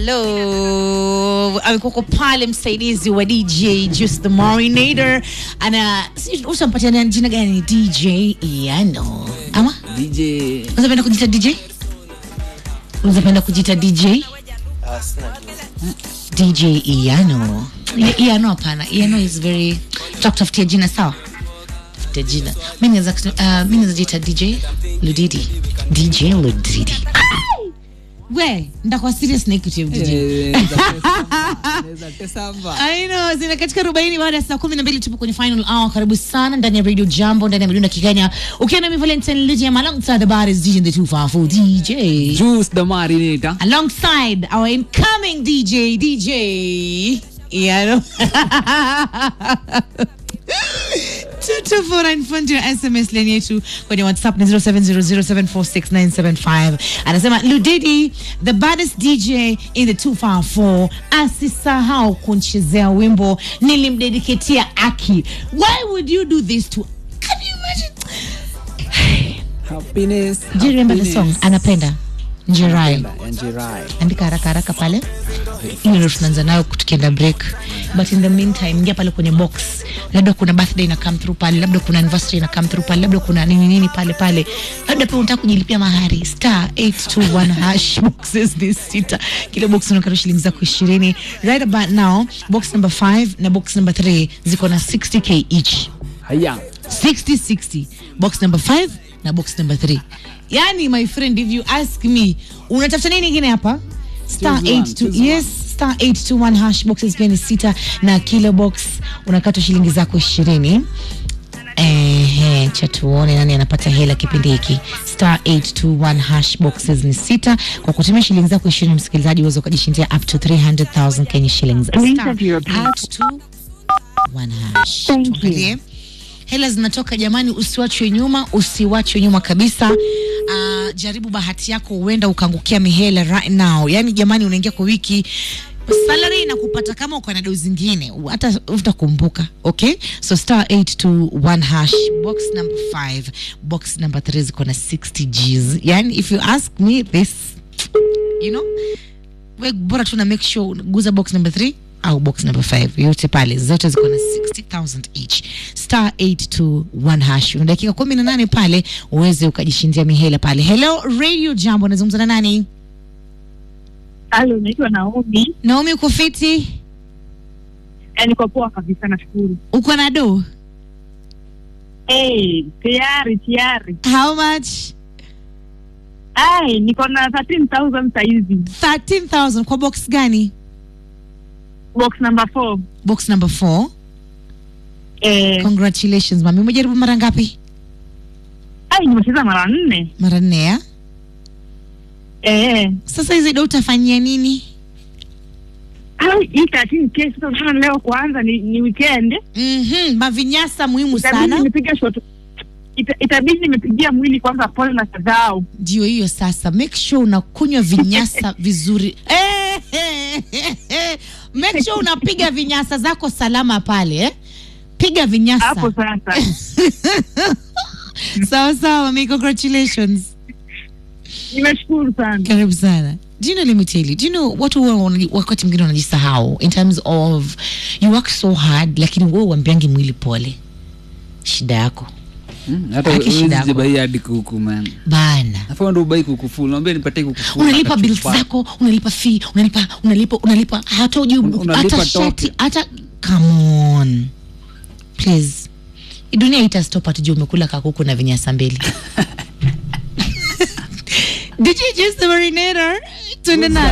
Hello, amekuwa pale msaidizi wa DJ Just the Marinator ana si usampatia jina gani? DJ Iano ama DJ unapenda kujita DJ? Unapenda kujita DJ? DJ Iano. I- Iano hapana. Iano is very tutakutafutia jina sawa? Tafutia jina. Mimi naweza kusema- uh, mimi naweza jita DJ Ludidi. DJ Ludidi. Ai! We, ndakuwa serious na hii kitu ya DJ. Naweza tesamba. I know, zina katika 40 baada ya saa 12 tupo kwenye final hour. Karibu sana ndani ya Radio Jambo ndani ya Midunda Kikenya. Ukiwa na mimi Valentine Lydia alongside the bar is DJ the 254 DJ. Juice the Marinator. Alongside our incoming DJ DJ. Yeah, tutuforanfundi ya sms line yetu kwenye whatsapp ni 0700746975 anasema ludidi the baddest dj in the 254 asisahau kunchezea wimbo nilimdediketia aki why would you do this to can you imagine Happiness. do you remember the song happiness. anapenda njerai Napenda, Njirai. andika haraka haraka pale hiyo ndo tunaanza nayo tukienda break but in the meantime ingia pale kwenye box labda kuna birthday na come through pale labda kuna anniversary na come through pale labda kuna nini nini pale pale labda pia unataka kujilipia mahari star 821 hash boxes ni sita kila box unakata shilingi zako ishirini right about now box number 5 na box number 3 ziko na 60k each Haya. 6060 box number 5 na box number 3 yani my friend if you ask me unatafuta nini ingine hapa star Choose one, 82 choose one. yes star 821 hash boxes pia ni sita na kilo box unakata shilingi zako ishirini Ehe, cha tuone nani anapata hela kipindi hiki star 821 hash boxes ni sita kwa kutumia shilingi zako ishirini msikilizaji uweza ukajishindia up to 300000 kenya shillings Please Star enter your PIN. 821 hash Thank you. Tuangalie hela zinatoka jamani usiwachwe nyuma usiwachwe nyuma kabisa uh, jaribu bahati yako huenda ukaangukia mihela right now yani jamani unaingia kwa wiki salary inakupata kama uko na dau zingine hata utakumbuka okay so star 821 hash box number 5 box number 3 ziko na 60 gs yani if you ask me this you know we bora tu na make sure guza box number 3 au box number 5 yote pale zote ziko na 60000 each star 821 hash una dakika 18 pale uweze ukajishindia mihela pale hello radio jambo nazungumza na nani Halo, naitwa Naomi. naomi uko fiti Eh, niko poa kabisa, nashukuru. uko na do Eh, tayari tayari. how much Ai, niko na 13000 saizi. 13000 kwa box gani Box number 4. box number 4 Eh, congratulations mami umejaribu mara ngapi ai nimecheza mara nne. mara nne ya Eh. sasa hizi do utafanyia nini Ai, hii 13 kesi sasa unaona leo kwanza ni, ni weekend. mm-hmm. mavinyasa muhimu Itabidi sana nimepiga shot. Ita, itabidi nimepigia mwili kwanza pole na kadhao. ndio hiyo sasa make sure unakunywa vinyasa vizuri Eh, eh, eh, eh. make sure unapiga vinyasa zako salama pale eh? piga vinyasa Hapo sasa. sawa sawa mami congratulations Nimeshukuru sana. karibu sana do you know, let me tell you, do you know watu huwa wana- wakati mwingine wanajisahau in terms of you work so hard lakini wewe uambiangi mwili pole shida yako Hmm, Hata Haki shida huwezi yako. jibai hadi kuku man. bana Nafaa ndo ubai kuku full. Naambia nipatie kuku full. unalipa hata bills chupa. zako unalipa fee unalipa unalipa unalipa hata uji Un- unalipa hata shati toke. hata come on please Hii dunia itastop atujua umekula kakuku na vinyasa mbili did you just the marinator tuende na